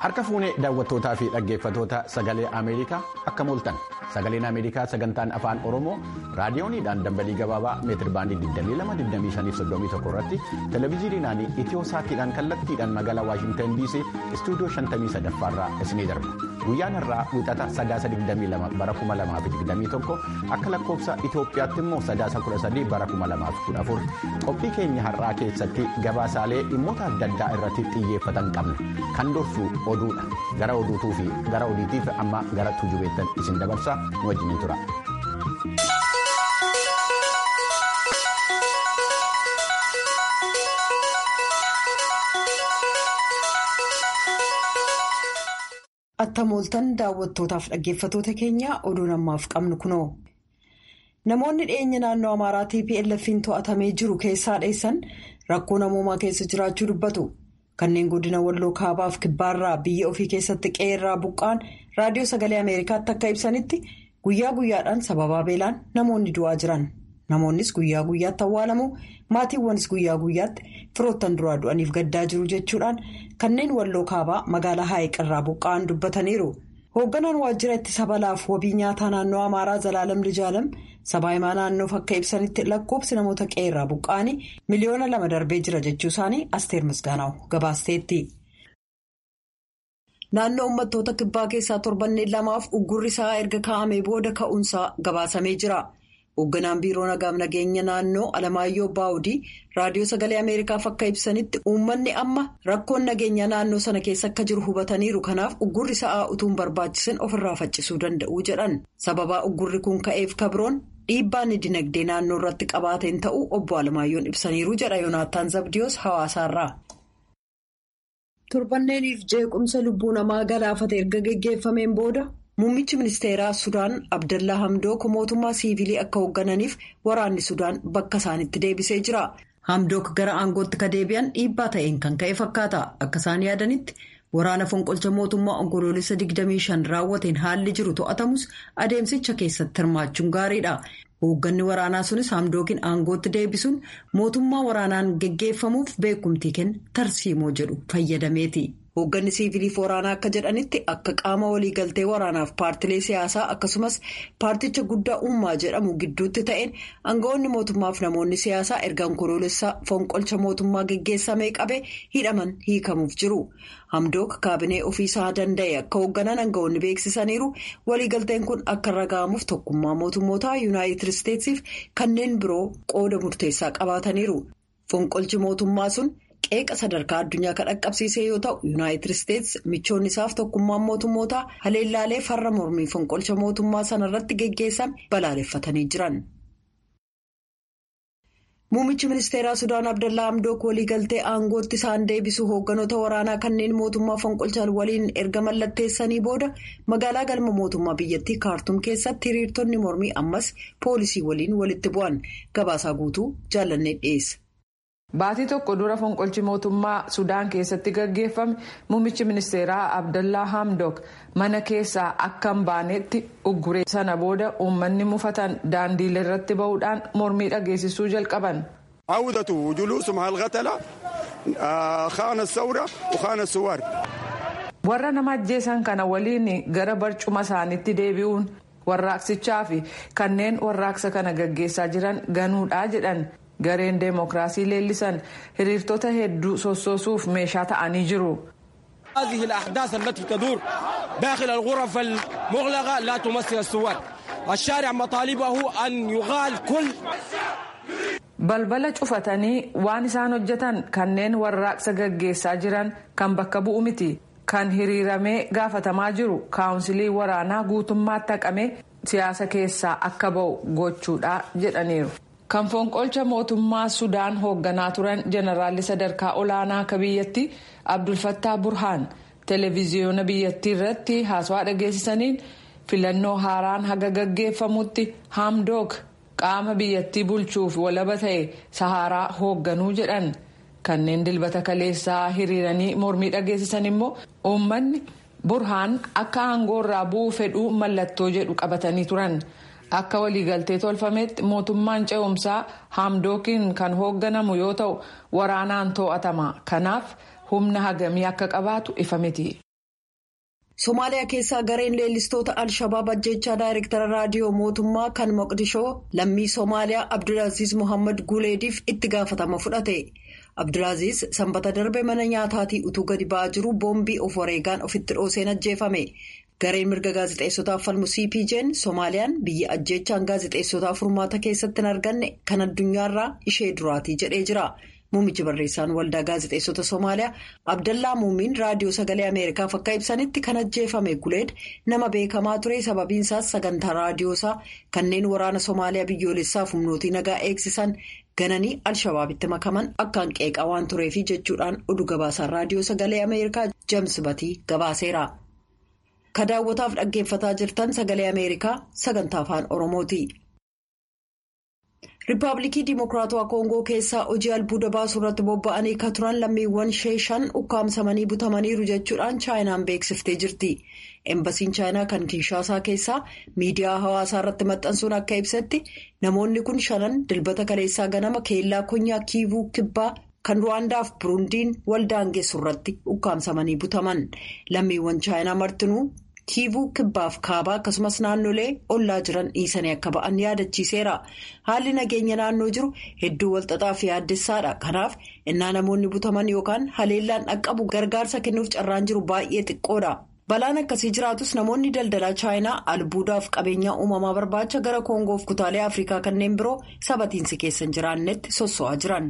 Harka fuunee daawwattootaa fi dhaggeeffatoota sagalee Ameerikaa akka mooltan sagaleen Ameerikaa sagantaan afaan Oromoo raadiyooniidhaan dambalii gabaabaa meetir baandii 22-25-31 irratti televezyiiniidhaan itiyoo saatiidhaan kallattiidhaan magaalaa Waashintan DC istuudiyoo 53 irraa isinii darba. Guyyaan irraa wixata sadaasa 22 bara 2021 akka lakkoofsa Itoophiyaatti immoo sadaasa 13 bara 2014 qophii keenya har'aa keessatti gabaasaalee dhimmoota adda addaa irratti xiyyeeffatan qabna kan dorsu oduudha gara oduutuu fi gara odiitiif amma gara tujubeettan isin dabarsaa nu wajjiniin tura. Attamooltan daawwattootaaf dhaggeeffatoota keenya oduun ammaaf qabnu kunoo. Namoonni dhiyeenya naannoo Amaaraa TPLF'n to'atamee jiru keessaa dheessan rakkoo namoomaa keessa jiraachuu dubbatu. Kanneen godina walloo kaabaaf kibbaarraa biyya ofii keessatti qe'eerraa buqqaan raadiyoo sagalee Ameerikaatti akka ibsanitti guyyaa guyyaadhaan sababaa beelaan namoonni du'aa jiran. Namoonnis guyyaa guyyaatti awwaalamu maatiiwwanis guyyaa guyyaatti firoottan duraa du'aniif gaddaa jiru jechuudhaan kanneen walloo kaabaa magaalaa Haayiqirraa buqqa'an dubbataniiru. Hoogganaan waajjira ittisa balaaf wabii nyaataa naannoo Amaaraa Zalaalam Lijaalam sabaa himaa naannoof akka ibsanitti lakkoofsi namoota qe'eerraa buqqa'anii miliyoona lama darbee jira jechuu isaanii Asteer Misgaanaw gabaasteetti. Naannoo uummattoota kibbaa keessaa torbanneen lamaaf uggurri isaa erga kaa'amee booda ka'uunsaa gabaasamee jira. Hoogganaan biiroo nagaaf nageenya naannoo Alamaayyoo Baawudii raadiyoo sagalee Ameerikaaf akka ibsanitti uummanni amma rakkoon nageenya naannoo sana keessa akka jiru hubataniiru kanaaf uggurri sa'aa utuun barbaachisan ofirraa faccisuu danda'u jedhan. Sababaa uggurri kun ka'eef kabroon dhiibbaan dinagdee naannoo irratti qabaateen ta'uu obbo Alamaayyoon ibsaniiru jedha Yoonaataan Zabdiyoos hawaasaarraa. Torbanneeniif jeequmsa lubbuu namaa galaafate erga geggeeffameen booda. Muummichi ministeeraa Sudaan Abdallaa Hamdook mootummaa siivilii akka hooggananiif waraanni Sudaan bakka isaanitti deebisee jira. Hamdook gara aangootti ka deebi'an dhiibbaa ta'een kan ka'e fakkaata. Akka isaan yaadanitti waraana fonqolcha mootummaa onkoloolessa 25 raawwateen haalli jiru to'atamus adeemsicha keessatti hirmaachuun gaariidha. Hoogganni waraanaa sunis Hamdookin aangootti deebisuun mootummaa waraanaan geggeeffamuuf beekumtii kenna tarsiimoo jedhu fayyadameeti. Hoogganni siiviliif waraanaa akka jedhanitti akka qaama waliigaltee waraanaaf paartilee siyaasaa akkasumas paarticha guddaa ummaa jedhamu gidduutti ta'een aangawoonni mootummaaf namoonni siyaasaa erga onkoloolessa fonqolcha mootummaa geggeessamee qabee hidhaman hiikamuuf jiru. Hamdook kaabinee ofiisaa danda'e akka hoogganan aangawoonni beeksisaniiru waliigalteen kun akka irra ga'amuuf tokkummaa mootummootaa yuunaayitid isteetsiif kanneen biroo qooda murteessaa qabaataniiru. Fonqolchi mootummaa sun. qeeqa sadarkaa addunyaa kan dhaqqabsiisee yoo ta'u yuunaayitid isteetsi michoonni isaaf tokkummaan mootummootaa haleellaalee farra mormii fonqolcha mootummaa sanarratti geggeessame balaaleffatanii jiran. Muummichi ministeeraa Sudaan Abdallaa Hamdook waliigaltee aangootti isaan deebisuu hoogganoota waraanaa kanneen mootummaa fonqolchan waliin erga mallatteessanii booda magaalaa galma mootummaa biyyattii kaartuum keessatti hiriirtonni mormii ammas poolisii waliin walitti bu'an gabaasaa guutuu jaallannee dhiyeessa. Baatii tokko dura fonqolchi mootummaa Sudaan keessatti gaggeeffame muummichi ministeeraa Abdallaa Hamdok mana keessaa akka hin baanetti ugguree sana booda uummanni mufatan daandiilee irratti bahuudhaan mormii dhageessisuu jalqaban. Awwatatu juluusuma halqatala kaana sawra kaana suwar. Warra nama ajjeesan kana waliin gara barcuma isaaniitti deebi'uun warraaqsichaa fi kanneen warraaqsa kana gaggeessaa jiran ganuudhaa jedhan. gareen deemokiraasii leellisan hiriirtota hedduu sossoosuuf meeshaa ta'anii jiru. هذه الأحداث التي تدور داخل الغرف المغلقة لا تمثل الثوار الشارع مطالبه أن يغال كل balbala cufatanii waan isaan hojjetan kanneen warraaqsa gaggeessaa jiran kan bakka bu'u miti kan hiriiramee gaafatamaa jiru kaawunsilii waraanaa guutummaatti haqamee siyaasa keessaa akka ba'u gochuudha jedhaniiru. kan fonqolcha mootummaa sudaan hoogganaa turan jeneraalli sadarkaa olaanaa akka biyyatti abdulfattaa burhaan televiziyoona biyyattii irratti haasawaa dhageessisaniin filannoo haaraan haga gaggeeffamutti hamdook qaama biyyattii bulchuuf walaba ta'e saharaa hoogganuu jedhan kanneen dilbata kaleessaa hiriiranii mormii dhageessisan immoo uummanni burhaan akka aangoorraa bu'uu fedhuu mallattoo jedhu qabatanii turan. akka waliigaltee tolfametti mootummaan ce'umsaa hamdookiin kan hoogganamu yoo ta'u waraanaan to'atama kanaaf humna hagamii akka qabaatu ifa miti. Somaaliyaa keessaa gareen leellistoota Alshabaab ajjechaa daayirektara raadiyoo mootummaa kan Moqdishoo lammii Somaaliyaa Abdulaaziz Mohaammed Guleediif itti gaafatama fudhate. Abdulaaziz sanbata darbe mana nyaataatii utuu gadi ba'aa jiru boombii of wareegaan ofitti dhooseen ajjeefame. Gareen mirga gaazexeessotaaf falmu CPJ'n Somaaliyaan biyya ajjechaan gaazexeessotaaf furmaata keessatti hin arganne kan addunyaarraa ishee duraatii jedhee jira. Muummichi barreessaan waldaa gaazexeessota Somaaliyaa Abdallaa Muumiin raadiyoo sagalee Ameerikaaf akka ibsanitti kan ajjeefame Guleed nama beekamaa ture sababiinsaas sagantaa raadiyoosaa kanneen waraana Somaaliyaa biyyoolessaaf humnootii nagaa eegsisan gananii Alshabaabitti makaman akkaan qeeqaa waan tureefi jechuudhaan oduu gabaasaan raadiyoo sagalee Ameerikaa James Batii gabaaseera. Ka daawwataaf dhaggeeffataa jirtan sagalee Ameerikaa sagantaa afaan Oromooti. Riippaabilikii Dimokiraatawaa Koongoo keessaa hojii albuuda baasuu irratti bobba'anii kan turan lammiiwwan ishee shan ukkaamsamanii butamaniiru jechuudhaan chaayinaan beeksiftee jirti. Embasiin chaayinaa kan Kinshaasaa keessaa miidiyaa hawaasaa irratti maxxansuun akka ibsetti namoonni kun shanan dilbata kaleessaa ganama keellaa konyaa kiivuu kibbaa kan ruwaandaaf burundiin waldaangeessu irratti ukkaamsamanii butaman. Lammiiwwan chaayinaa martinuu. kiivuu kibbaaf kaabaa akkasumas naannolee ollaa jiran dhiisanii akka ba'an yaadachiiseera haalli nageenya naannoo jiru hedduu walxaxaa fi yaaddessaadha kanaaf innaa namoonni butaman yookaan haleellaan dhaqqabu gargaarsa kennuuf carraan jiru baay'ee xiqqoodha balaan akkasii jiraatus namoonni daldalaa chaayinaa albuudaaf qabeenyaa uumamaa barbaacha gara koongoof kutaalee afrikaa kanneen biroo sabatiinsi keessa hin jiraannetti sosso'aa jiran.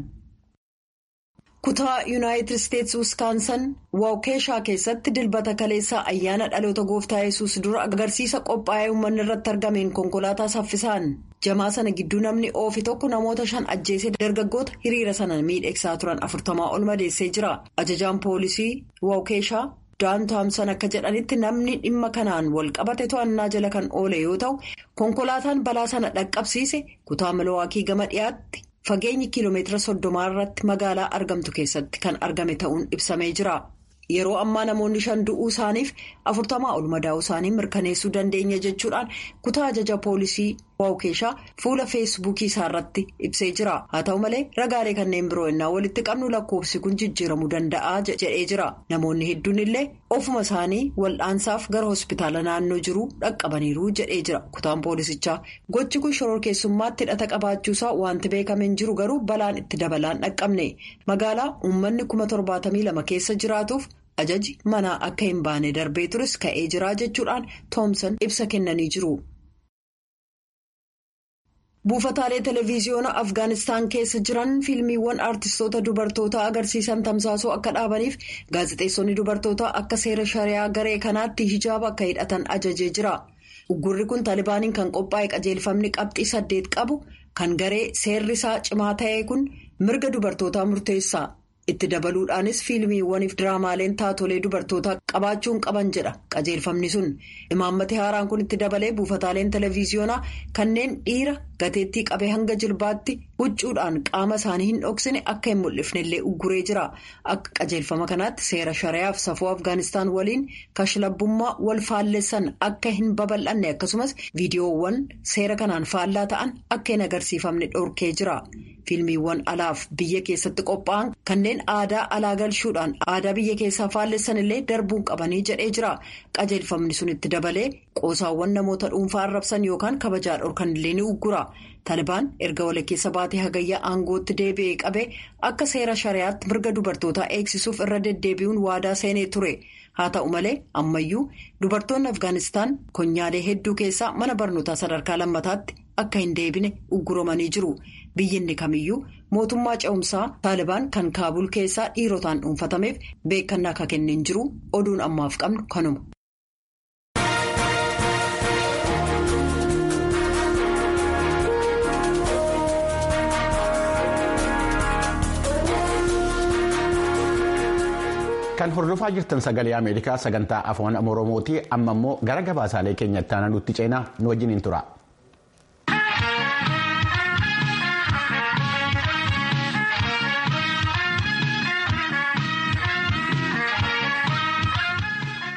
kutaa yuunaayitid isteetsi wiskaansan waawkeeshaa keessatti dilbata kaleessaa ayyaana dhaloota gooftaa yesus dura agarsiisa qophaa'ee uummanni irratti argameen konkolaataa saffisaan jamaa sana gidduu namni oofi tokko namoota shan ajjeesee dargaggoota hiriira sana miidhegsaa turan afurtamaa ol madeessee jira ajajaan poolisii waawkeeshaa daan taamsan akka jedhanitti namni dhimma kanaan wal qabate to'annaa jala kan oole yoo ta'u konkolaataan balaa sana dhaqqabsiise kutaa milowaakii gama dhiyaatti. Fageenyi kiiloomeetira soddomaa irratti magaalaa argamtu keessatti kan argame ta'uun ibsamee jira. Yeroo ammaa namoonni shan du'uu isaaniif afurtamaa ol madaa'uu isaanii mirkaneessuu dandeenya jechuudhaan kutaa ajaja poolisii waawkeeshaa fuula feesbuukii isaa irratti ibsee jira. Haa ta'u malee ragaalee kanneen biroo innaa walitti qabnu lakkoofsi kun jijjiiramuu danda'a jedhee jira. Namoonni hedduun illee ofuma isaanii wal'aansaaf gara hospitaala naannoo jiru dhaqqabaniiru jedhee jira. Kutaan poolisichaa gochi kun shororkeessummaatti hidhata qabaachuusaa wanti beekame hin jiru garuu balaan itti dabalaan dhaqqabne. Magaalaa uummanni kuma torbaatamii lama keessa jiraatuuf. ajaji manaa akka hin baane darbee tures ka'ee jira jechuudhaan toomsan ibsa kennanii jiru. buufataalee televiziyoona afgaanistaan keessa jiran fiilmiiwwan aartistoota dubartootaa agarsiisan tamsaasuu akka dhaabaniif gaazexeessonni dubartootaa akka seera shari'aa garee kanaatti hijaaba akka hidhatan ajajee jira. uggurri kun taalibaaniin kan qophaa'e qajeelfamni qabxii saddeet qabu kan garee seerri isaa cimaa ta'e kun mirga dubartootaa murteessa. itti dabaluudhaanis fiilmiiwwaniif diraamaaleen taatolee dubartootaa qabaachuun qaban jedha qajeelfamni sun imaammati haaraan kun itti dabalee buufataaleen televiziyoonaa kanneen dhiira gateettii qabee hanga jilbaatti huccuudhaan qaama isaanii hin dhoksine akka hin mul'ifnellee ugguree jira akka qajeelfama kanaatti seera shari'aaf safuu afgaanistaan waliin kashlabbummaa wal faallessan akka hin babal'anne akkasumas viidiyoowwan seera kanaan faallaa ta'an akka hin agarsiifamne dhorkee jira. fiilmiiwwan alaaf biyya keessatti qophaa'an kanneen aadaa alaa galchuudhaan aadaa biyya keessaa faallessan illee darbuun qabanii jedhee jira qajeelfamni sun itti dabalee qoosaawwan namoota dhuunfaa arrabsan yookaan kabajaa dhorkan illee ni uggura taalibaan erga walakkeessa baatee hagayyaa aangootti deebi'ee qabee akka seera shari'aatti mirga dubartootaa eegsisuuf irra deddeebi'uun waadaa seenee ture. haa ta'u malee ammayyuu dubartoonni afgaanistaan konyaalee hedduu keessaa mana barnootaa sadarkaa lammataatti akka hin deebine ugguramanii jiru biyyinni kamiyyuu mootummaa ce'umsaa taalibaan kan kaabul keessaa dhiirotaan dhuunfatameef beekannaa akka kenneen jiru oduun ammaaf qabnu kanuma. Kan hordofaa jirtan sagalee Ameerikaa sagantaa afaan Oromooti amma immoo gara gabaasaalee keenyatti aanaa nutti ceenaa nu wajjin hin tura.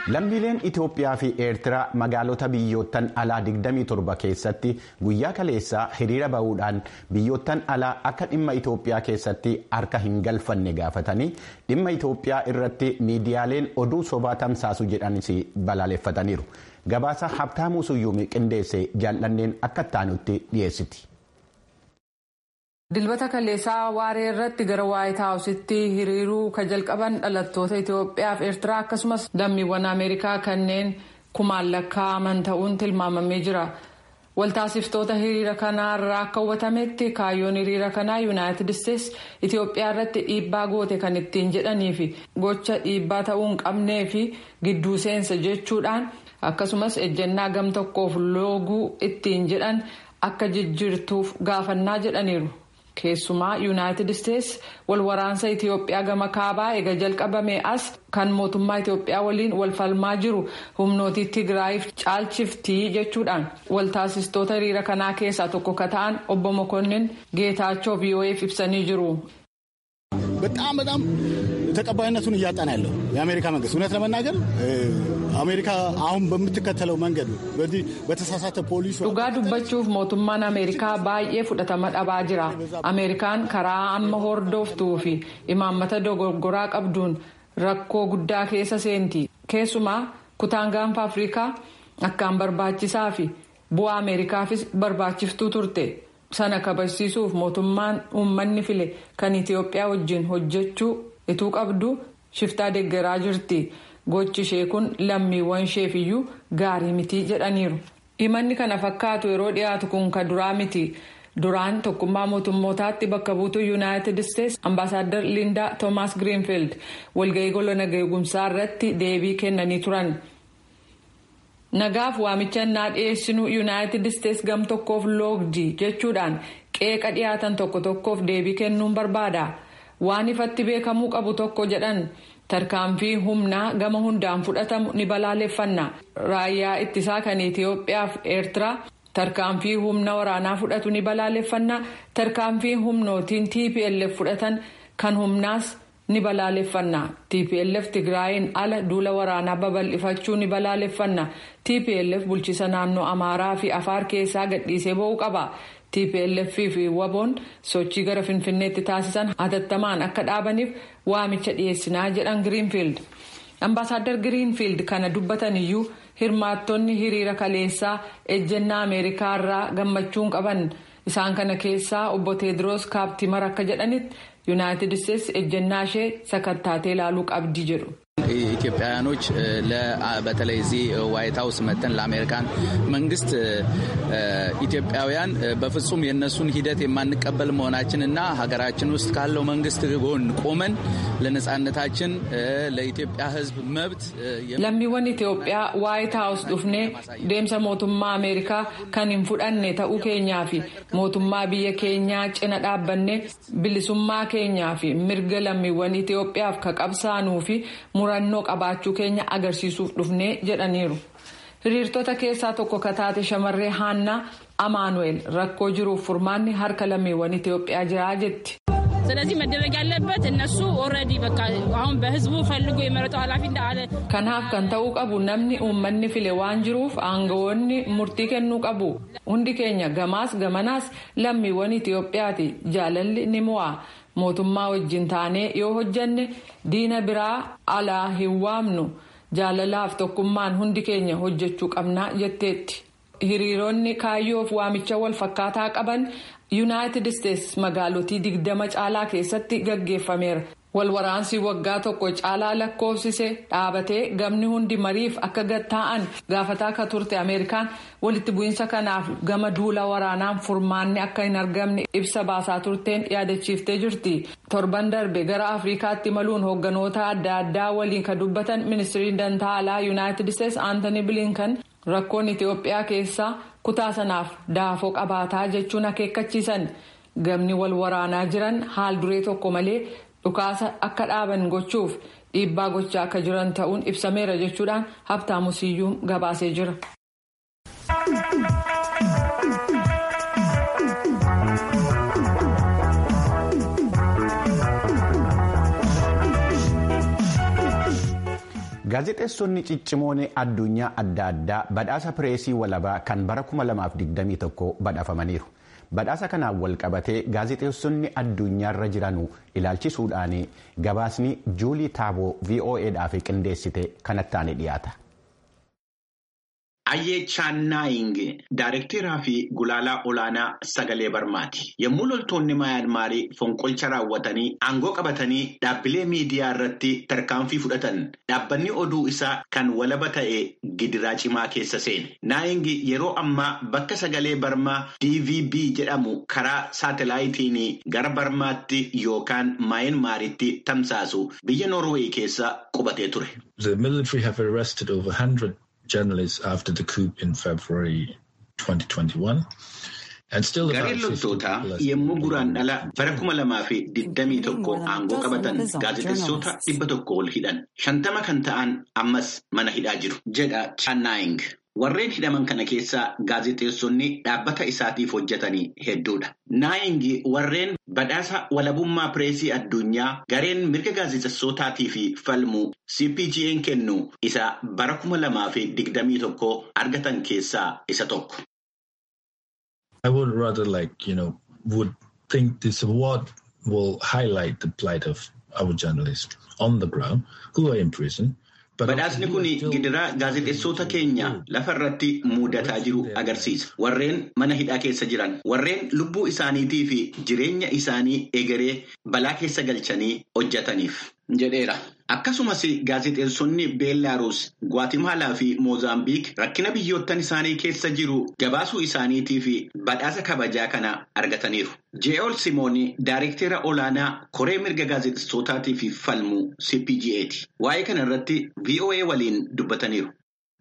lammiileen itoophiyaa fi eertiraa magaalota biyyoottan alaa 27 keessatti guyyaa kaleessaa hiriira bahuudhaan biyyoottan alaa akka dhimma itoophiyaa keessatti harka hin galfanne gaafatanii dhimma itoophiyaa irratti miidiyaaleen oduu sobaa tamsaasu jedhanis balaaleffataniiru gabaasa habtaamuu suyyuumi qindeesse jaallanneen akka taanutti dhiyeessiti. dilbata kaleessaa waaree irratti gara waayit haawusitti hiriiruu ka jalqaban dhalattoota itoophiyaa fi eertiraa akkasumas lammiiwwan ameerikaa kanneen kumaan lakkaa'aman ta'uun tilmaamamee jira waltaasiftoota hiriira kanaa irraa akka hubatametti kaayyoon hiriira kanaa yuunaayitid isteetsi itoophiyaa irratti dhiibbaa goote kan ittiin jedhanii fi gocha dhiibbaa ta'uu hin qabnee fi gidduu seensa jechuudhaan akkasumas ejjennaa gam tokkoof looguu ittiin jedhan akka jijjiirtuuf gaafannaa jedhaniiru. keessumaa yuunaayitid isteetsi wal waraansa itiyoophiyaa gama kaabaa eega jalqabame as kan mootummaa itiyoophiyaa waliin wal falmaa jiru humnootii tigraayiif caalchiftii jechuudhaan waltaasistoota hiriira kanaa keessaa tokko ka ta'an obbo mokonnin geetaachoo vii'oo'eef ibsanii jiru. በጣም በጣም ተቀባይነቱን እያጣን ያለው የአሜሪካ መንግስት እውነት ለመናገር አሜሪካ አሁን በምትከተለው መንገድ በዚህ በተሳሳተ ፖሊሲ dhugaa dubbachuuf mootummaan ameerikaa baay'ee fudhatama dhabaa jira ameerikaan karaa amma hordoftuu fi imaammata dogoggoraa qabduun rakkoo guddaa keessa seenti keessumaa kutaan gaanfa afrikaa akkaan barbaachisaa fi bu'aa ameerikaafis barbaachiftuu turte. sana kabachiisuuf mootummaan uummanni file kan itiyoophiyaa wajjin hojjechuu ituu qabdu shiftaa deeggaraa jirti gochi ishee kun lammiiwwan isheefiyyuu gaarii miti jedhaniiru himanni kana fakkaatu yeroo dhiyaatu kun ka duraa miti duraan tokkummaa mootummootaatti bakka buutuu yuunaayitid isteetsi ambaasaaddar liindaa toomaas giriinfiild walga'ii gola nageegumsaa irratti deebii kennanii turan. nagaaf waamicha innaa dhiyeessinuu yuunaayitid isteetsi gam tokkoof loogdii jechuudhaan qeeqa dhiyaatan tokko tokkoof deebii kennuun barbaada waan ifatti beekamuu qabu tokko jedhan tarkaanfii humnaa gama hundaan fudhatamu ni balaaleffanna raayyaa ittisaa kan itiyoophiyaaf eertiraa tarkaanfii humna waraanaa fudhatu ni balaaleffanna tarkaanfii humnootiin tplf fudhatan kan humnaas. ni balaaleffanna tplf tigraayin ala duula waraanaa babal'ifachuu ni balaaleffanna tplf bulchiisa naannoo amaaraa fi afaar keessaa gadhiisee ba'uu qaba tplf fi waboon sochii gara finfinneetti taasisan hatattamaan akka dhaabaniif waamicha dhiyeessinaa jedhan giriinfiild ambaasaadar giriinfiild kana dubbatan iyyuu hirmaattonni hiriira kaleessaa ejjennaa ameerikaa irraa gammachuun qaban isaan kana keessaa obbo teediroos kaaptimar akka jedhanitti. yuunaayitid isteetsi ejjennaa ishee sakattaatee ilaaluu qabdi jedhu. ኢትዮጵያውያኖች በተለይ እዚህ ዋይት ሀውስ መተን ለአሜሪካን መንግስት ኢትዮጵያውያን በፍጹም የእነሱን ሂደት የማንቀበል መሆናችን እና ሀገራችን ውስጥ ካለው መንግስት ጎን ቆመን ለነጻነታችን ለኢትዮጵያ ሕዝብ መብት lammiiwwan Itoophiyaa waayit haawus dhufnee deemsa mootummaa Ameerikaa kan hin fudhanne ta'uu keenyaa fi mootummaa biyya keenyaa cina dhaabbanne bilisummaa keenyaa fi mirga lammiiwwan Itoophiyaaf ka qabsaanuu fi murannoo qabaachuu keenya agarsiisuuf dhufnee jedhaniiru. hiriirtota keessaa tokko ka taate shamarree haannaa amaanu'eel rakkoo jiruuf furmaanni harka lammiiwwan Itoophiyaa jiraa jetti. ስለዚህ መደረግ ያለበት እነሱ ኦልሬዲ በቃ አሁን በህዝቡ ፈልጎ የመረጠው ኃላፊ እንዳለ kanaaf kan ta'uu qabu namni uummanni file waan jiruuf aangawoonni murtii kennuu qabu hundi keenya gamaas gamanaas lammiiwwan Itoophiyaati jaalalli ni mo'a mootummaa wajjin taanee yoo hojjanne diina biraa alaa hin waamnu jaalalaaf tokkummaan hundi keenya hojjechuu qabnaa jetteetti. hiriironni kaayyoof waamicha wal fakkaataa qaban yuunaayitid isteetsi magaalotii digdama caalaa keessatti gaggeeffameera wal waraansi waggaa tokko caalaa lakkoofsise dhaabatee gamni hundi mariif akka gatta'an gaafataa akka turte ameerikaan walitti bu'iinsa kanaaf gama duula waraanaan furmaanni akka hin argamne ibsa baasaa turteen yaadachiiftee jirti torban darbe gara afrikaatti maluun hoogganoota adda addaa waliin ka dubbatan ministiriin dantaa alaa yuunaayitid isteetsi aantanii bilinkan rakkoon itiyoophiyaa keessaa kutaa sanaaf daafoo qabaataa jechuun akeekkachiisan gamni wal waraanaa jiran haal duree tokko malee dhukaasa akka dhaaban gochuuf dhiibbaa gochaa akka jiran ta'uun ibsameera jechuudhaan habtaamu siyyuun gabaasee jira. Gaazexeessonni ciccimoon addunyaa adda addaa badhaasa pireesii walabaa kan bara 2021 badhaafamaniiru. Badhaasa kanaan wal qabatee gaazexeessonni addunyaarra jiran ilaalchisuudhaan gabaasni juulii taaboo VOAdhaaf qindeessite kanattaan dhiyaata. Ayyee Chaannaaying Daayirekteeraa fi Gulaalaa Olaanaa Sagalee Barmaati. Yommuu loltoonni Maayyanmaarii fonqolcha raawwatanii aangoo qabatanii dhaabbilee miidiyaa irratti tarkaanfii fudhatan dhaabbanni oduu isaa kan walaba ta'e gidiraa cimaa keessa seene. Naaying yeroo ammaa bakka sagalee Barmaa DVB jedhamu karaa saatalaayitiin gara Barmaatti yookaan Maayyanmaaritti tamsaasu biyya Noorweey keessa qubatee ture. journalists after the coup in February 2021. Gareen loltootaa yommuu guraan dhala bara kuma lamaa fi digdamii tokko aangoo qabatan gaazexeessota dhibba tokko ol hidhan. Shantama kan ta'an ammas mana hidhaa jiru jedha Chaannaaying. Warreen hidhaman kana keessaa gaazexeessonni dhaabbata isaatiif hojjetanii hedduudha. Naaying warreen badhaasa walabummaa pireesii addunyaa gareen mirga gaazexeessotaatii fi falmuu CPGN kennu isa bara kuma lamaa fi digdamii tokko argatan keessaa isa tokko. I would rather like, you know, would think this award will highlight the plight of our journalists on the ground who are in prison. Badhaasni kun gidiraa gaazexeessota keenya lafa irratti mudataa jiru agarsiisa. Warreen mana hidhaa keessa jiran, warreen lubbuu isaaniitii fi jireenya isaanii egeree balaa keessa galchanii hojjetaniif jedheera. Akkasumas gaazexeessonni Beellaaruus, Gwaatimalaa fi Moozaambiik rakkina biyyoottan isaanii keessa jiru gabaasuu isaaniitii fi badhaasa kabajaa kana argataniiru. Je'ool Simoon Daayirektera olaanaa koree mirga gaazexeessotaatii fi falmuu CPGA'ti. Waa'ee kana irratti VOA waliin dubbataniiru.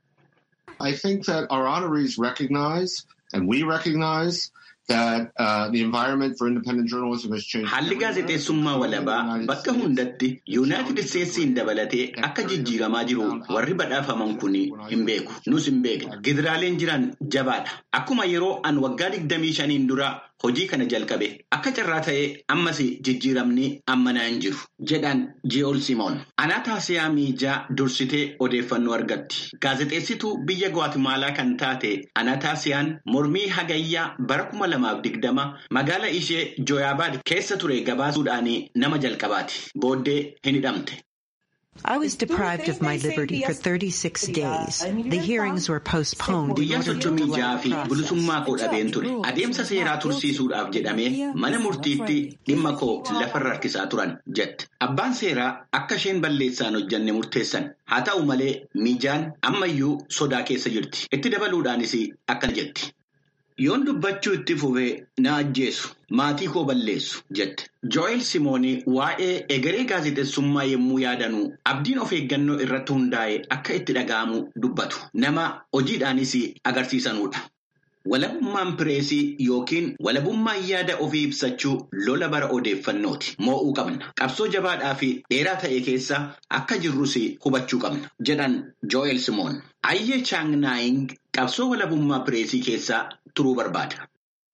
I think that our honorees recognize and we recognize that uh, the environment for independent journalism has changed. Haalli gaazexeessummaa walabaa bakka hundatti Yuunaayitid Isteetsiin dabalatee akka jijjiiramaa jiru warri badhaafaman kun hin beeku. Nus hin beekna. Gidiraaleen jiran jabaadha. Akkuma yeroo an waggaa digdamii shaniin dura hojii kana jalqabe akka carraa ta'ee ammas jijjiiramni ammanaa hin jiru jedhan Ji'ool Simoon. Anaataasiyaa Miijaa dursitee odeeffannoo argatti. Gaazexeessituu biyya Gwaatimalaa kan taate Anaataasiyaan mormii hagayyaa bara kuma lamaaf digdama magaala ishee Jooyaabaad keessa ture gabaasuudhaan nama jalqabaati. Booddee hin hidhamte. I was deprived of my liberty for 36 days. The hearings were postponed. Guyyaa soddomii jaha fi bilisummaa koo dhabeen ture. Adeemsa seeraa tursiisuudhaaf jedhamee mana murtiitti dhimma koo lafarra harkisaa turan jette. Abbaan seeraa akka isheen balleessaan hojjanne murteessan. Haa ta'u malee miijaan ammayyuu sodaa keessa jirti. Itti dabaluudhaanis akkana jetti. Yoon dubbachuu itti fufee na ajjeesu maatii koo balleessu jette. Joel Simoon waa'ee egeree gaazexeessummaa yommuu yaadanu abdiin of eeggannoo irratti hundaa'e akka itti dhaga'amu dubbatu. Nama hojiidhaanis agarsiisanudha. Walabummaan pireesii yookiin walabummaan yaada ofii ibsachuu lola bara odeeffannooti. Moo'uu qabna. Qabsoo jabaadhaa fi dheeraa ta'e keessa akka jirrus hubachuu qabna. Jedhan Joel Simoon. Ayyee Chaangnaaying qabsoo walabummaa pireesii keessa turuu barbaada.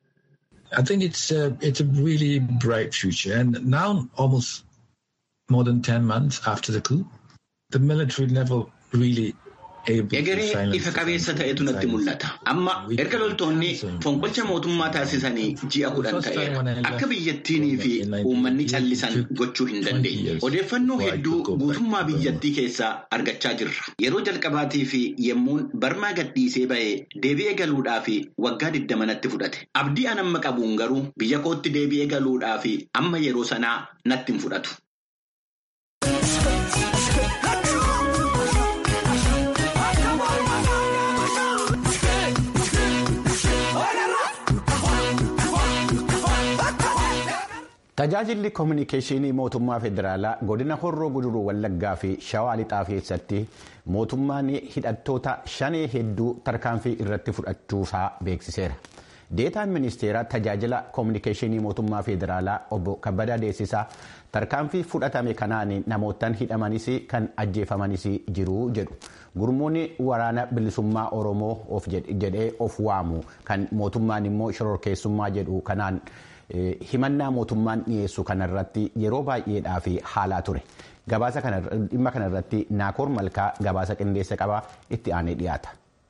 I think it's a, it's a really bright future. And now, almost more than 10 months after the coup, the military level really Egeree ifa qabeessa ta'etu natti mul'ata. Amma erga loltoonni fonqolcha mootummaa taasisanii ji'a kudhan ta'eera. Akka biyyattiinii fi uummanni callisan gochuu hin dandeenye. Odeeffannoo hedduu guutummaa biyyattii keessaa argachaa jirra. Yeroo jalqabaatii fi yemmuun barmaa gadhiisee bahee deebi'ee galuudhaaf waggaa digdama natti fudhate. Abdii an amma qabuun garuu biyya kootti deebi'ee galuudhaaf amma yeroo sanaa natti hin fudhatu. Tajaajilli koominikeeshinii mootummaa federaalaa godina horroo guduruu wallaggaa fi shawaa lixaa keessatti mootummaan hidhattoota shanee hedduu tarkaanfii irratti fudhachuusaa beeksiseera. Deetaan ministeera tajaajila koominikeeshinii mootummaa federaalaa obbo Kabbadaa Deessisaa tarkaanfii fudhatame kanaan namootaan hidhamanis kan ajjeefamanis jiru jedhu. Gurmuun waraana bilisummaa Oromoo of jedhee of waamu kan mootummaan immoo shororkeessummaa jedhu kanaan. himannaa mootummaan dhiyeessu kanarratti yeroo baay'eedhaaf haalaa ture gabaasa dhimma kanarratti naakoor malkaa gabaasa qindeessa qabaa itti aanee dhiyaata.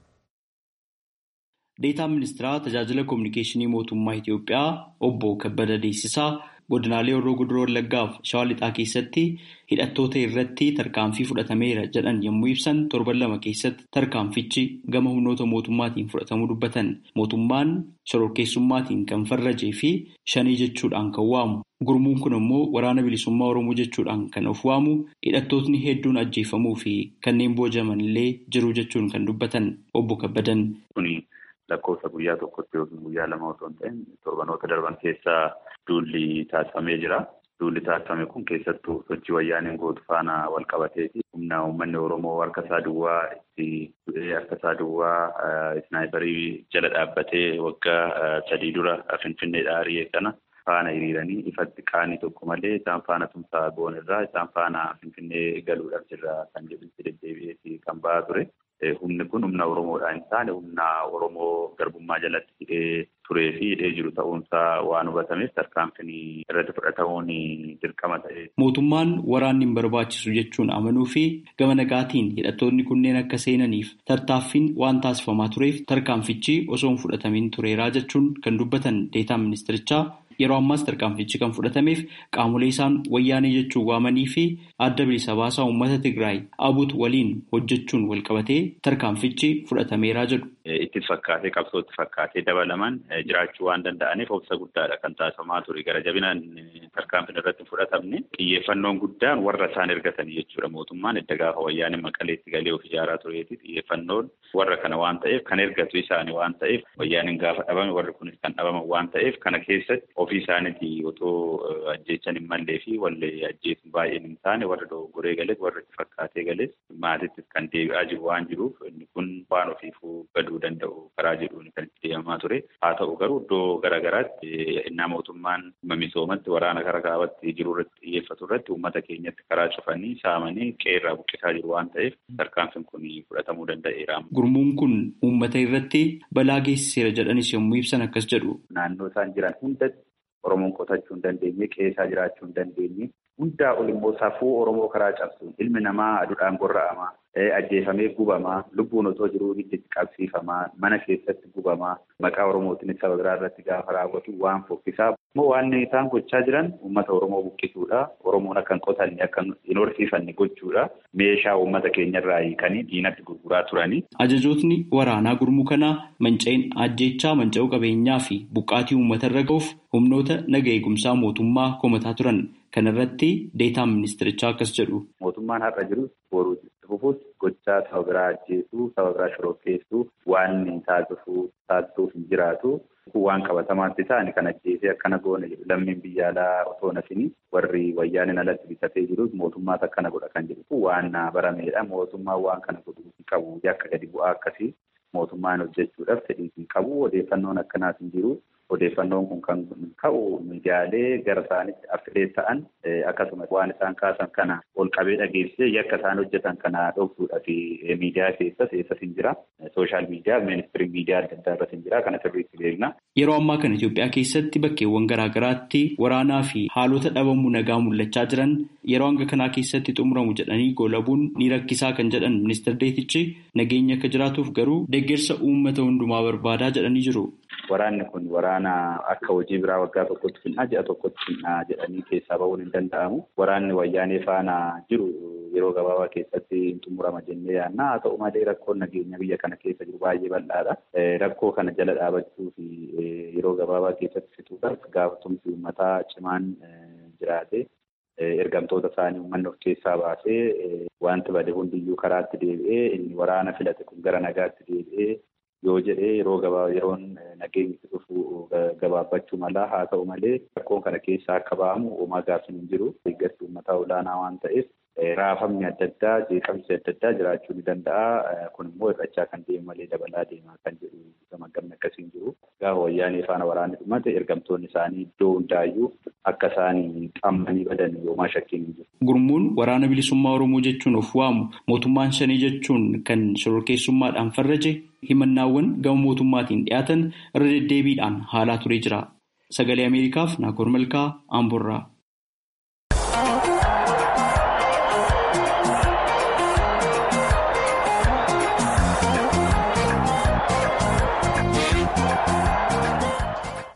deetaan ministeeraa tajaajila koominikeeshinii mootummaa Itiyoophiyaa obbo Kabbada Deessisaa godinaalee Horroo Guduroo Wallaggaaf Shawaa Lixaa keessatti hidhattoota irratti tarkaanfii fudhatameera jedhan yommuu ibsan torban lama keessatti tarkaanfichi gama humnoota mootummaatiin fudhatamuu dubbatan mootummaan shororkeessummaatiin kan farrajee fi shanii jechuudhaan kan waamu gurmuun kun immoo waraana bilisummaa oromoo jechuudhaan kan of waamu hidhattootni hedduun ajjeefamuu fi kanneen boojaman illee jiru jechuun kan dubbatan obbo Kabbadan. lakkoofsa guyyaa tokkotti yookiin guyyaa lama osoo hin ta'in torbanoota darban keessaa duulli taasifamee jira. Duulli taasifame kun keessattuu sochii wayyaaniin gootu faana wal qabateeti. Humna uummanni Oromoo harka isaa duwwaa itti du'ee harka isaa duwwaa isnaayiparii jala dhaabbatee waggaa sadii dura Finfinneedhaa ari'ee kana faana hiriiranii ifatti qaanii tokko malee isaan faana tumsaa goon irraa isaan faana Finfinnee galuudhaaf jirra kan jedhutti deddeebi'ee kan ba'aa ture. Humni kun humna Oromoodhaa hin taane humna Oromoo garbummaa jalatti hidhee turee fi hidhee jiru ta'uunsaa waan hubatameef tarkaanfiin irratti fudhatamuun dirqama ta'e. Mootummaan waraanni hin barbaachisu jechuun amanuu fi gama nagaatiin hidhattoonni kunneen akka seenaniif tattaaffiin waan taasifamaa tureef tarkaanfichi osoo hin fudhatamin tureeraa jechuun kan dubbatan deetaan ministirichaa. Yeroo ammaas tarkaanfichi kan fudhatameef qaamolee isaan wayyaanee jechuun waamanii fi adda bilisa baasaa uummata Tigraay abut waliin hojjechuun walqabatee tarkaanfichi fudhatameeraa jedhu. Itti fakkaatee qabsootti fakkaatee dabalaman jiraachuu waan danda'aniif obsa guddaadha kan taasifamaa ture. Gara jabinaan tarkaanfiin irratti fudhatamne xiyyeeffannoon guddaan warra isaan ergatanii jechuudha. Mootummaan edda gaafa wayyaanee maqaleetti galee of ijaaraa tureeti xiyyeeffannoon warra kana waan ta'eef kan ergatu isaanii waan ta'eef wayyaaneen gaafa dhabame warri kunis kan dhabaman waan ta'eef kana keessatti ofii isaaniitii otoo ajjeechan hin mallee fi wallee ajjeesuun baay'een hin taane warra dogoggoree galees warra itti fakkaatee galees maatittis kan deebi'aa jiru waan jiruuf inni kun waan ofiifuu gaduu danda'u karaa jedhuun kan itti deemamaa ture haa ta'u garuu iddoo garaagaraatti innaa mootummaan misoomatti waraana karaa kaabatti jiru irratti xiyyeeffatu irratti uummata keenyatti karaa cufanii saamanii qeerraa buqqisaa jiru waan ta'eef tarkaanfiin kun fudhatamuu danda'eera. Gurmuun kun uummata irratti balaa geessiseera jedhanis yommuu ibsan akkas jedhu. Naannoo isaan jiran hundatti Oromoon qotachuu hin dandeenye, qeessaa jiraachuu hin dandeenye, hundaa ol immoo safuu Oromoo karaa cabsuun ilmi namaa aduudhaan gorra'amaa, ajjeefamee gubamaa, lubbuun otoo jiruu hidditti qabsiifamaa, mana keessatti gubamaa, maqaa Oromootiin saba biraa irratti gaafa raawwatu waan fokkisaa. Immoo waan isaan gochaa jiran uummata Oromoo buqqisuudha. Oromoon akka hin qotanne akka hin horsiifanne gochuudha. Meeshaa uummata keenyarraa hiikanii diinatti gurguraa turanii. Ajajootni waraanaa gurmuu kanaa manca'in ajjeechaa manca'uu qabeenyaa fi buqqaatii uummata irra ga'uuf humnoota naga eegumsaa mootummaa komataa turan. Kana irratti deetaan ministirichaa akkas jedhu. Mootummaan har'a jiru boruu itti fufuus gochaa saba biraa ajjeesuu, saba biraa shororkeessuu waan taasisuu taasisuuf hin jiraatu. Waan qabatamaatti ta'an kan ajjeesee akkana goone jedhu lammiin biyya alaa osoo nafini warri wayyaaniin alatti bitatee jiru mootummaatu akkana godha kan jedhu waan barameedha. Mootummaan waan kana godhuu hin qabu yakka gadi bu'aa akkasii mootummaan hojjechuudhaaf fedhii hin qabu odeeffannoon akkanaas hin jiru. Odeeffannoon kun kan ka'u miidiyaalee gara isaanitti affilee ta'an akkasumas waan isaan kaasan kana ol qabee dhageessisee yakka isaan hojjetan kana dhoksuudha fi miidiyaa keessas eessas hin jira. Sooshaal miidiyaa, ministirii miidiyaa adda addaa irratti hin jira. Kana sirriitti beekna. Yeroo ammaa kana Itoophiyaa keessatti bakkeewwan garaa garaatti waraanaa fi haalota dhabamuu nagaa mul'achaa jiran yeroo hanga kanaa keessatti xumuramu jedhanii goolabuun ni rakkisaa kan jedhan ministeer Deetichi nageenya akka jiraatuuf garuu deeggarsa uummata hundumaa barbaadaa jedhanii jiru. Waraanni kun waraana akka hojii biraa waggaa tokkotti finna ji'a tokkotti finna jedhanii keessaa bahuun hin danda'amu. Waraanni wayyaanee faana jiru yeroo gabaabaa keessatti hin xumurama jennee yaadna. Haa ta'u malee rakkoon nageenya biyya kana keessa jiru baay'ee bal'aadha. Rakkoo kana jala dhaabachuu fi yeroo gabaabaa keessatti fixuudhaaf gaafatumsi uummataa cimaan jiraate. Ergamtoota isaanii uummanni of keessaa baasee wanti bade hundiyyuu karaatti deebi'ee inni waraana filate kun gara nagaatti deebi'ee yoo jedhee yeroo gabaa yeroon nageenyi dhufu gabaabbachuu mala haa ta'u malee rakkoon kana keessaa akka ba'amu uumaa gaaffiin hin jiru deeggarsi uummataa olaanaa waan ta'eef raafamni adda addaa jeeqamsi adda addaa jiraachuu ni danda'a kun immoo hir'achaa kan deemu malee dabalaa deemaa kan jedhu gamaggamni akkasii hin jiru gaafa wayyaanee faana waraanni dhumate ergamtoonni isaanii iddoo hundaayyuu akka isaanii qammanii badan yoomaa shakkiin hin jiru. Gurmuun waraana bilisummaa Oromoo jechuun of waamu mootummaan shanii jechuun kan shororkeessummaadhaan farraje himannaawwan gama mootummaatiin dhiyaatan irra deddeebiidhaan haalaa turee jira. Sagalee Ameerikaaf Naakoor Malkaa Amborraa.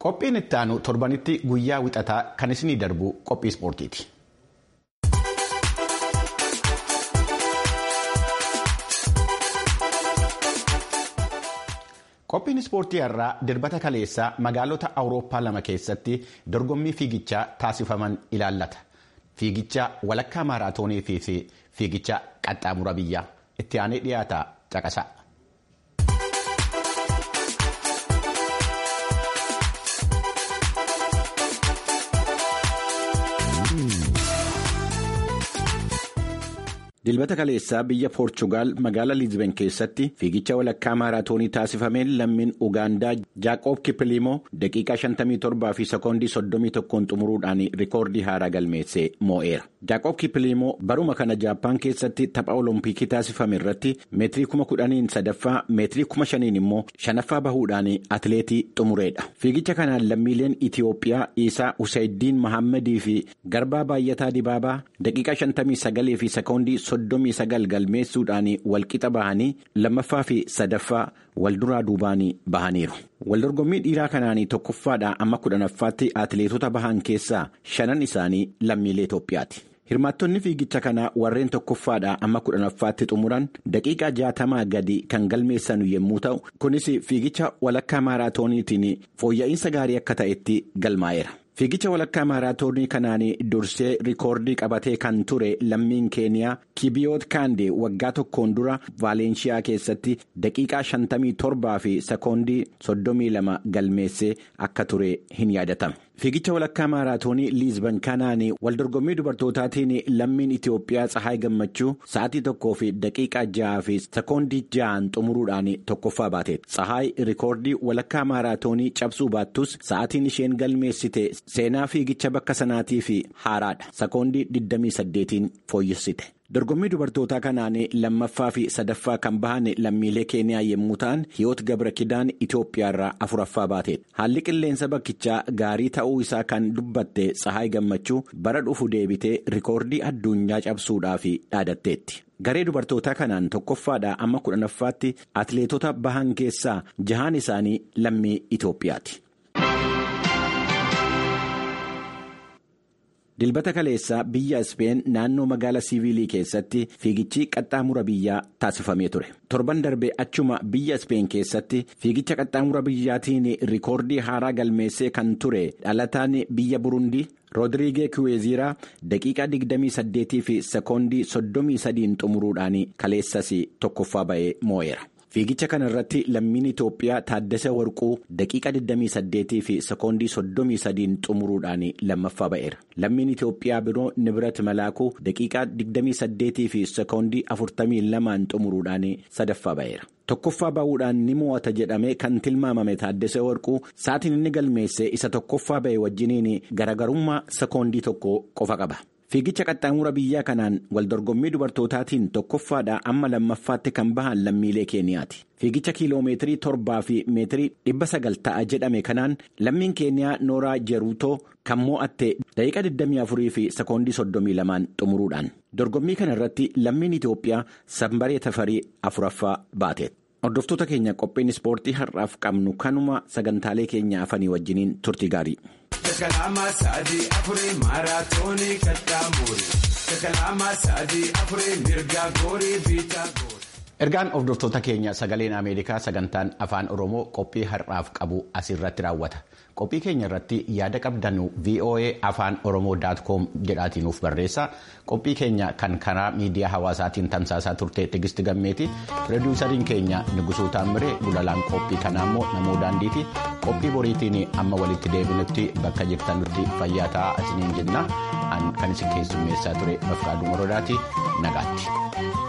Qophiin itti aanu torbanitti guyyaa wixataa kan isinii darbu qophii ispoortiiti. Qophiin ispoortii irraa dirbata kaleessaa magaalota awurooppaa lama keessatti dorgommii fiigichaa taasifaman ilaallata. Fiigicha walakkaa maaraatoonii fi fiigicha qaxxaamura biyyaa itti aanee dhiyaata caqasa. Dilbata kaleessaa biyya Poorchugaal magaalaa Liizben keessatti fiigicha walakkaa maaraatoonii taasifameen lammiin Ugaandaa Jaaqoob Kippiliimoo daqiiqaa 57 fi sekoondii 31 xumuruudhaan rikoordii haaraa galmeessee moo'eera. Jaaqoob Kippiliimoo baruma kana Jaappaan keessatti tapha Olompikii taasifame irratti meetirii 10,000 sadaffaa meetirii 5,000 immoo shanaffaa bahuudhaan atileetii xumureedha. Fiigicha kanaan lammiileen Itiyoophiyaa Isaa Husseeddiin Mahammadii fi Garbaa Baay'ataa Dibaabaa daqiiqaa 59 fi sekoondii soddomii sagal galmeessuudhaan walqixa bahanii lammaffaa fi sadaffaa walduraa duubaan bahaniiru. Waldorgommii dhiiraa kanaan tokkoffaadhaa amma kudhanaffaatti atileetota bahan keessaa shanan isaanii lammiilee Itoophiyaati. Hirmaattonni fiigicha kanaa warreen tokkoffaadhaa amma kudhanaffaatti xumuran daqiiqaa jaatamaa gadi kan galmeessan yommuu ta'u kunis fiigicha walakkaa maaraatooniitiin fooyya'insa gaarii akka ta'etti galmaa'eera. Fiigicha walakkaa maaraatoonii kanaan dursee rikoordii qabatee kan ture lammiin keeniyaa kibiyoot kaandee waggaa tokkoon dura vaaleenshiyaa keessatti daqiiqaa 57 fi sekoondii 32 galmeessee akka ture hin yaadatama. Fiigicha walakkaa maaraatoonii liizban kanaan waldorgommii dubartootaatiin lammiin Itiyoophiyaa Tsahaay Gammachuu sa'aatii tokkoo fi daqiiqaa ja'a fi sekoondii ja'an xumuruudhaan tokkoffaa baateetti. Tsahaay rikoordii walakkaa maaraatoonii cabsuu baattus sa'aatiin isheen galmeessite seenaa fiigicha bakka sanaatii fi haaraadha. Sekoondii 28 fooyyessite. Dorgommii dubartootaa kanaan lammaffaa fi sadaffaa kan bahan lammiilee keeniyaa yommuu ta'an hiyoot gabra kidaan Itoophiyaarraa afuraffaa baateedha. Haalli qilleensa bakkichaa gaarii ta'uu isaa kan dubbatte Tsahaay Gammachuu bara dhufu deebitee rikoordii addunyaa cabsuudhaaf dhaadatteetti. Garee dubartootaa kanaan tokkoffaadhaa amma kudhanaffaatti atileetota bahan keessaa jahaan isaanii lammii Itoophiyaati. Dilbata kaleessaa biyya Ispeen naannoo magaalaa siivilii keessatti fiigichi qaxxaamura biyyaa taasifamee ture. Torban darbee achuma biyya Ispeen keessatti fiigicha qaxxaamura biyyaatiin rikoordii haaraa galmeessee kan ture dhalataan biyya Burundii Roodiriigee Kiweeziraa daqiiqaa 28 fi sekoondii 33 xumuruudhaan kaleessas tokkoffaa ba'ee moo'eera. Fiigicha kana irratti lammiin Itoophiyaa Taaddasee Warquu daqiiqa 28 fi sekoondii 33 xumuruudhaan lammaffaa ba'eera. Lammiin Itoophiyaa biroo Nibirat Malaakuu daqiiqaa 28 fi sekoondii 42 xumuruudhaan sadaffaa ba'eera. Tokkoffaa ba'uudhaan ni mo'ata jedhamee kan tilmaamame Taaddasee Warquu sa'aatiin inni galmeesse isa tokkoffaa ba'e wajjiniin garagarummaa sekoondii tokko qofa qaba. Fiigicha qaxxaamura biyyaa kanaan waldorgommii dubartootaatiin tokkoffaadhaa amma lammaffaatti kan bahan lammiilee keeniyaati. Fiigicha kiiloomeetirii torbaa fi meetirii dhibba sagal ta'a jedhame kanaan lammiin keeniyaa Nooraa Jeruutoo kan moo'atte daqiiqa 24 fi sekoondii 32 xumuruudhaan. Dorgommii kana irratti lammiin Itoophiyaa sanbaree tafarii afuraffaa baate. Hordoftoota keenya qophiin ispoortii har'aaf qabnu kanuma sagantaalee keenya afanii wajjiniin turtii gaarii. Kalama sadii afurii maaraatoonii qaxxaamure. Kalama sadii afurii mirga goorii biitaa goori. Ergaan hordoftoota keenya sagaleen Ameerikaa sagantaan afaan Oromoo qophii har'aaf qabu asirratti raawwata. Qophii keenya irratti yaada qabdanu VOA afaan Oromoo com jedhaatiin nuuf barreessa. Qophii keenya kan karaa miidiyaa hawaasaatiin tamsaasaa turte Tigisti Gammeeti. Pirodiisariin keenya Nugusuu Taamiree gulalaan qophii kanaa immoo namoo daandiiti. Qophii boriitiin amma walitti deebinutti bakka jirtanutti fayyaa ta'aa isiniin jenna. Kan isin keessummeessaa ture Bafqaaduu Morodaati. Nagaatti.